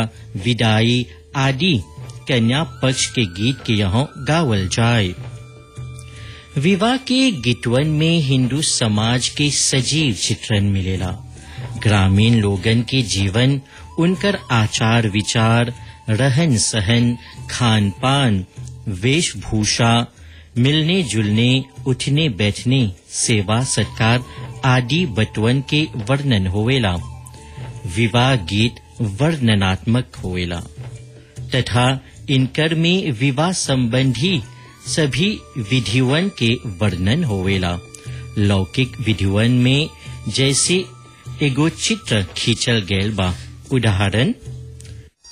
विदाई आदि कन्या पक्ष के गीत के यहाँ गावल जाए विवाह के गीतवन में हिंदू समाज के सजीव चित्रण मिलेला ग्रामीण लोगन के जीवन उनकर आचार विचार रहन सहन खान पान वेशभूषा मिलने जुलने उठने बैठने सेवा सत्कार आदि बटवन के वर्णन होवेला विवाह गीत वर्णनात्मक होवेला तथा इनकर में विवाह संबंधी सभी विधिवन के वर्णन होवेला लौकिक विधिवन में जैसे एगो चित्र खींचल गैल बा उदाहरण